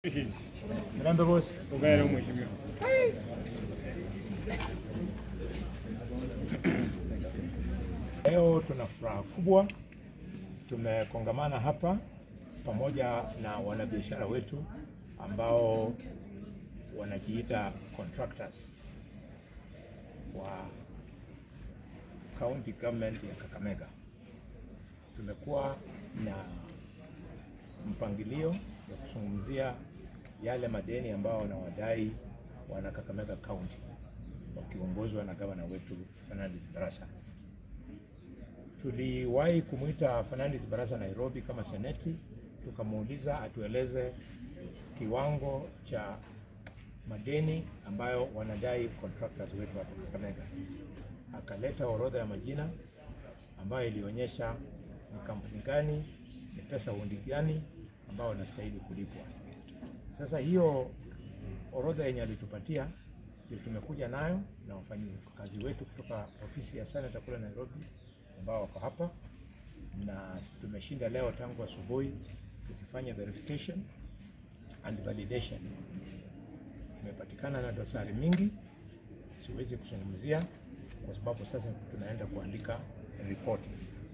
Mrambe bosi. Ongera mheshimiwa. Leo tuna furaha kubwa, tumekongamana hapa pamoja na wanabiashara wetu ambao wanajiita contractors wa county government ya Kakamega. Tumekuwa na mpangilio ya kuzungumzia yale madeni ambao wanawadai wana Kakamega County wakiongozwa na gavana wetu Fernandes Barasa. Tuliwahi kumwita Fernandes Barasa Nairobi kama seneti, tukamuuliza atueleze kiwango cha madeni ambayo wanadai contractors wetu hapa Kakamega. Akaleta orodha ya majina ambayo ilionyesha ni kampuni gani, ni pesa hundi gani ambao wanastahili kulipwa. Sasa hiyo orodha yenye alitupatia ndio tumekuja nayo na wafanyakazi wetu kutoka ofisi ya senata kule Nairobi ambao wako hapa, na tumeshinda leo tangu asubuhi tukifanya verification and validation. Imepatikana na dosari mingi, siwezi kuzungumzia kwa sababu sasa tunaenda kuandika ripoti.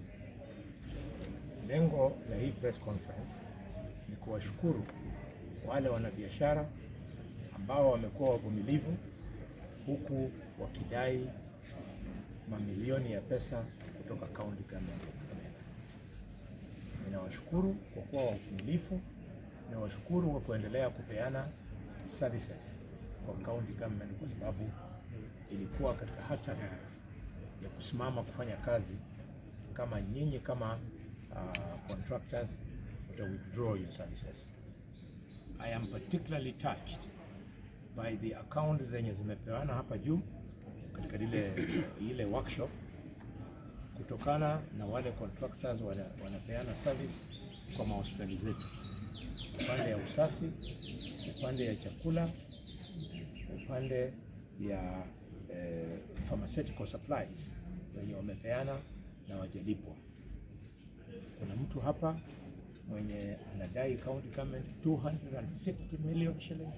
Lengo la hii press conference ni kuwashukuru wale wanabiashara ambao wamekuwa wavumilivu huku wakidai mamilioni ya pesa kutoka county government ya Kakamega. Ninawashukuru kwa kuwa wavumilivu, ninawashukuru kwa kuendelea kupeana services kwa county government, kwa sababu ilikuwa katika hatari ya kusimama kufanya kazi kama nyinyi kama uh, contractors uta withdraw your services. I am particularly touched by the accounts zenye zimepeana hapa juu katika ile, ile workshop kutokana na wale contractors wana, wanapeana service kwa mahospitali zetu, upande ya usafi, upande ya chakula, upande ya eh, pharmaceutical supplies wenye wamepeana na wajalipwa. Kuna mtu hapa mwenye anadai county government 250 million shillings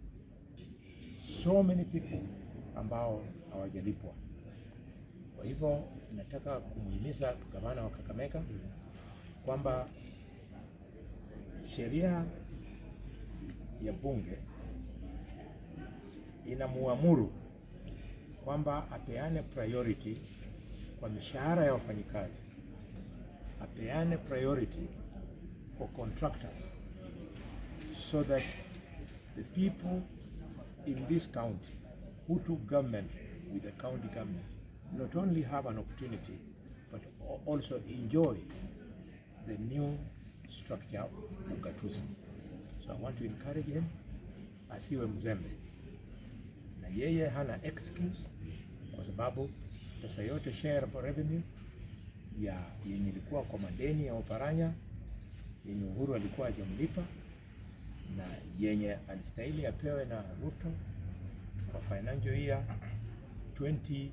so many people ambao hawajalipwa. Kwa hivyo nataka kumuhimiza gavana wa Kakamega kwamba sheria ya bunge inamuamuru kwamba apeane priority kwa mishahara ya wafanyikazi, apeane priority for contractors so that the people in this county who took government with the county government not only have an opportunity but also enjoy the new structure of ugatuzi. So I want to encourage him asiwe mzembe, na yeye hana excuse kwa sababu pesa yote shareable revenue ya yenye ilikuwa kwa madeni ya Oparanya yenye Uhuru alikuwa hajamlipa na yenye alistahili apewe na Ruto kwa financial year 2023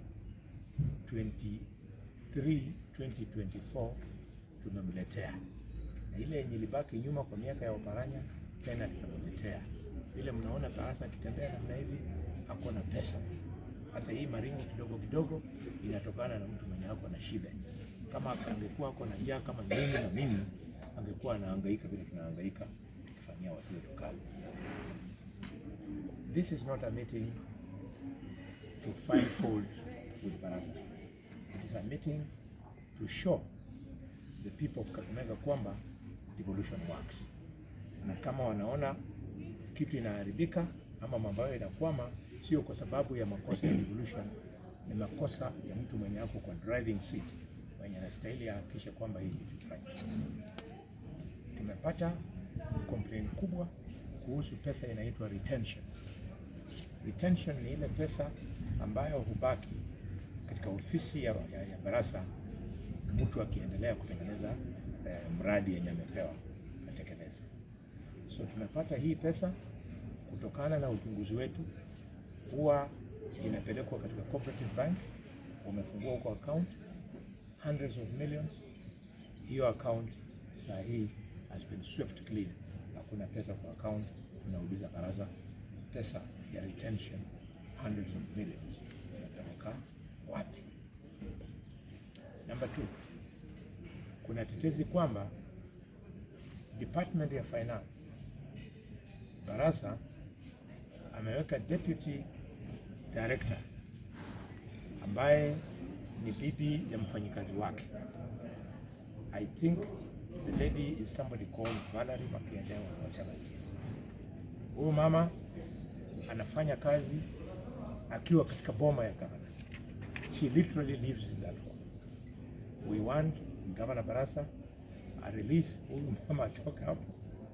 2024 tumemletea, na ile yenye ilibaki nyuma kwa miaka ya Oparanya tena tunamletea. Vile mnaona Barasa akitembea namna hivi, ako na pesa. Hata hii maringo kidogo kidogo inatokana na mtu mwenye ako na shibe. Kama angekuwa ako na njaa kama nyinyi na mimi, angekuwa anahangaika vile tunahangaika tukifanyia watu wetu kazi. This is not a meeting to find fault with Barasa. It is a meeting to show the people of Kakamega kwamba devolution works, na kama wanaona kitu inaharibika ama mambo hayo inakwama, sio kwa sababu ya makosa ya devolution, ni makosa ya mtu mwenye ako kwa driving seat mwenye anastahili ahakikishe kwamba hii kitu ifanye. Tumepata complaint kubwa kuhusu pesa inaitwa retention. Retention ni ile pesa ambayo hubaki katika ofisi ya, ya, ya Barasa mtu akiendelea kutengeneza eh, mradi yenye amepewa atekeleze. So tumepata hii pesa kutokana na uchunguzi wetu, huwa inapelekwa katika cooperative bank, wamefungua huko account hundreds of millions. Hiyo account saa hii has been swept clean, hakuna pesa kwa account, kuna Nikauliza baraza, pesa ya retention hundreds of millions inapeleka wapi? Number two, kuna tetezi kwamba Department ya Finance Barasa ameweka deputy director ambaye ni bibi ya mfanyikazi wake. I think the lady is somebody called Valerie Makiendewa or whatever it is. Huyu mama anafanya kazi akiwa katika boma ya gavana. She literally lives in that home. We want Governor Barasa a release huyu mama atoke hapo.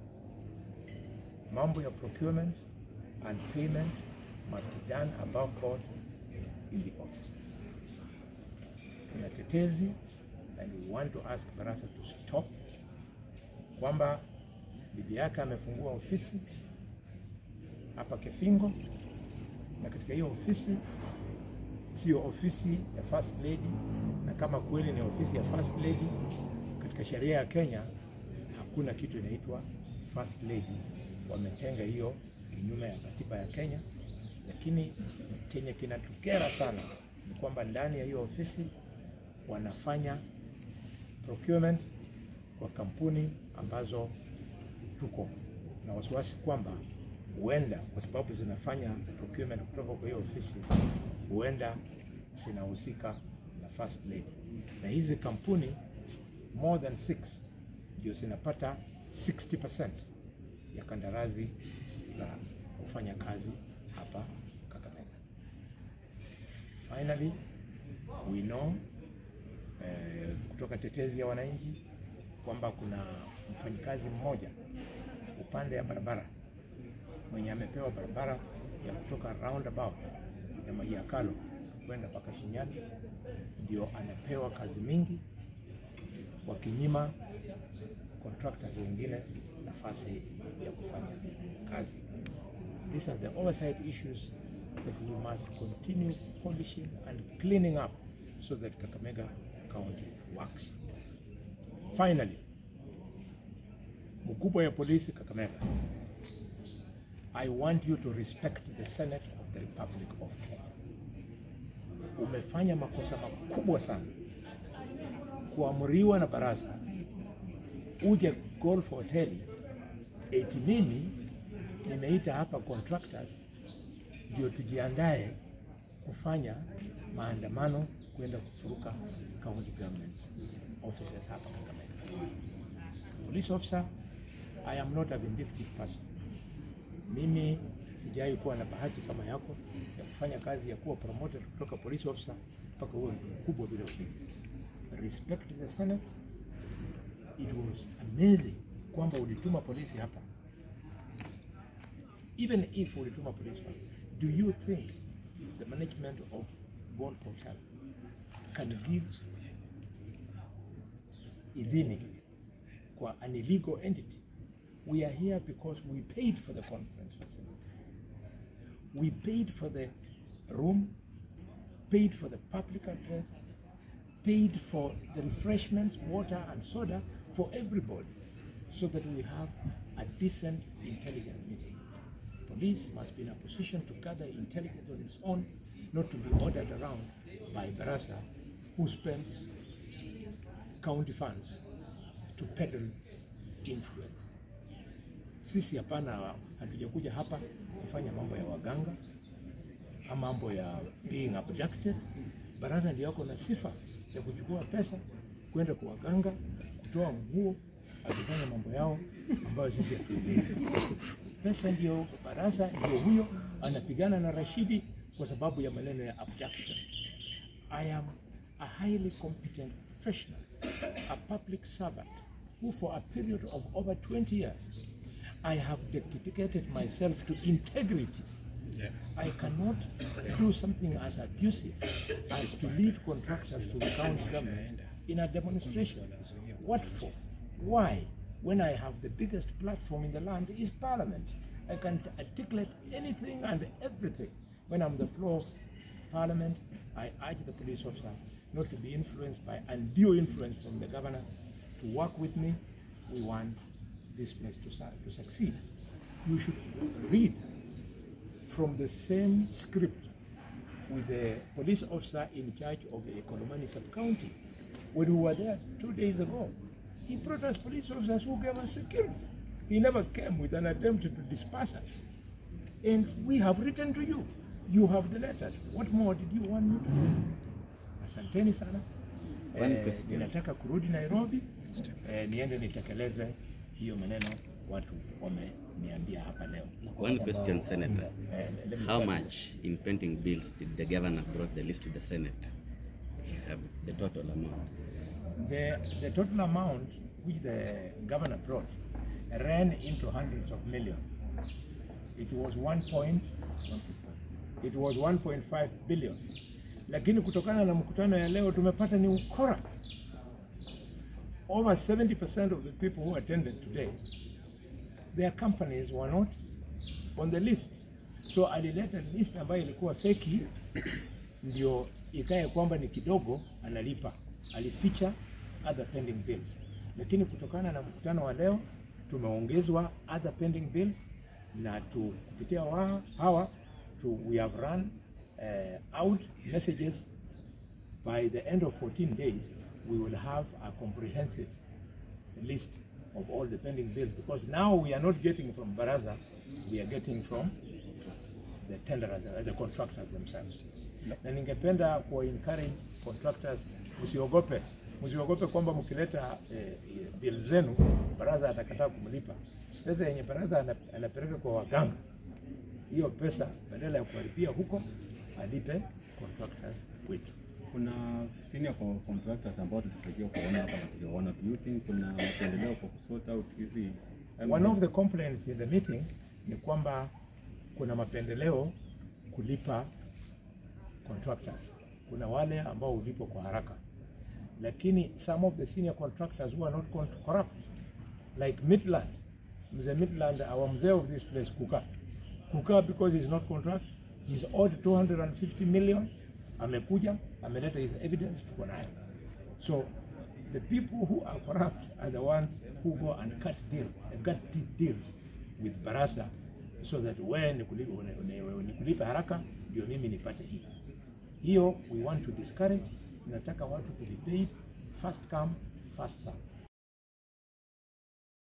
Mambo ya procurement and payment must be done above board in the offices. Tuna tetezi and we want to ask Barasa to stop kwamba bibi yake amefungua ofisi hapa Kefingo, na katika hiyo ofisi sio ofisi ya first lady, na kama kweli ni ofisi ya first lady, katika sheria ya Kenya hakuna kitu inaitwa first lady. Wametenga hiyo kinyume ya katiba ya Kenya, lakini chenye kinatukera sana ni kwamba ndani ya hiyo ofisi wanafanya procurement kwa kampuni ambazo tuko na wasiwasi kwamba huenda kwa sababu zinafanya procurement kutoka kwa hiyo ofisi, huenda zinahusika na first lady, na hizi kampuni more than six ndio zinapata 60% ya kandarasi za kufanya kazi hapa Kakamega. Finally, we know eh, kutoka tetezi ya wananchi kwamba kuna mfanyikazi mmoja upande ya barabara mwenye amepewa barabara ya kutoka roundabout ya Mahiakalo kwenda mpaka Shinyani, ndio anapewa kazi mingi, wakinyima contractors wengine nafasi ya kufanya kazi. These are the oversight issues that we must continue polishing and cleaning up so that Kakamega County works. Finally, mkubwa ya polisi Kakamega, I want you to respect the Senate of the Republic of Kenya. Umefanya makosa makubwa sana kuamriwa na baraza uje golf hoteli eti mimi nimeita hapa contractors ndio tujiandae kufanya maandamano kwenda kufuruka county government offices hapa Kakamega. Police officer, I am not a vindictive person. Mimi sijai kuwa na bahati kama yako ya kufanya kazi ya kuwa promoted kutoka police officer mpaka huo mkubwa bila ulinzi. Respect the Senate. It was amazing kwamba ulituma polisi hapa. Even if ulituma polisi hapa, do you think the management of Bond Hotel can give idhini kwa an illegal entity? We are here because we paid for the conference facility. We paid for the room, paid for the public address, paid for the refreshments, water and soda for everybody so that we have a decent, intelligent meeting. Police must be in a position to gather intelligence on its own, not to be ordered around by Barasa, who spends county funds to peddle influence. Sisi hapana, hatujakuja hapa kufanya mambo ya waganga ama mambo ya being abducted. Baraza ndio yako na sifa ya kuchukua pesa kwenda kwa waganga, kutoa nguo, akifanya mambo yao ambayo sisi hatuelewi. Pesa ndio baraza, ndio huyo anapigana na Rashidi kwa sababu ya maneno ya abduction. I am a highly competent professional, a public servant who for a period of over 20 years I have dedicated myself to integrity. I cannot do something as abusive as to lead contractors to the county government in a demonstration. What for? Why? When I have the biggest platform in the land is parliament. I can articulate anything and everything. When I'm the floor of parliament, I urge the police officer not to be influenced by undue influence from the governor to work with me. We want this place to, su- to succeed. you should read from the same script with the police officer in charge of the Economani sub-county. When we were there two days ago, he brought us police officers who gave us security. He never came with an attempt to disperse us. And we have written to you. You have the letters. What more did you want me to do? Asanteni sana. One Eh, question. ninataka kurudi Nairobi eh, niende nitekeleze hiyo maneno watu wameniambia hapa leo. One question, Senator. Eh, let me How start. much in pending bills did the governor brought the list to the Senate? You have the total amount. The, the total amount which the governor brought ran into hundreds of millions. It was one point, it was 1.5 billion. Lakini kutokana na mkutano ya leo tumepata ni ukora. Over 70% of the people who attended today, their companies were not on the list. So alileta list ambayo ilikuwa feki ndio ikae kwamba ni kidogo analipa, alificha other pending bills. Lakini kutokana na mkutano wa leo tumeongezwa other pending bills na tu kupitia wa, hawa tu, we have run uh, out messages by the end of 14 days we will have a comprehensive list of all the pending bills because now we are not getting from Baraza, we are getting from the tenderers, uh, the contractors themselves. Na ningependa kuwa encourage contractors, msiogope, msiogope kwamba mkileta eh, bill zenu baraza atakataa kumlipa. Pesa yenye baraza ana- anapeleka kwa waganga, hiyo pesa badala ya kuharibia huko alipe contractors wetu. Kuna senior co- contractors ambao tulitarajia kuona hapa na tuliwaona. Do you think kuna mapendeleo kwa kusort out hizi One of the complaints in the meeting ni kwamba kuna mapendeleo kulipa contractors. Kuna wale ambao ulipo kwa haraka, lakini some of the senior contractors who are not con- corrupt like Midland, mzee Midland, our mzee of this place Kuka, Kuka because he's not contract, he's owed 250 million, amekuja ameleta his evidence, tuko nayo. So the people who are corrupt are the ones who go and cut deal, cut deep deals with Barasa so that wewe nikulipe, nikulipe haraka ndio mimi nipate hii. Hiyo we want to discourage. Tunataka watu to be paid first come first serve.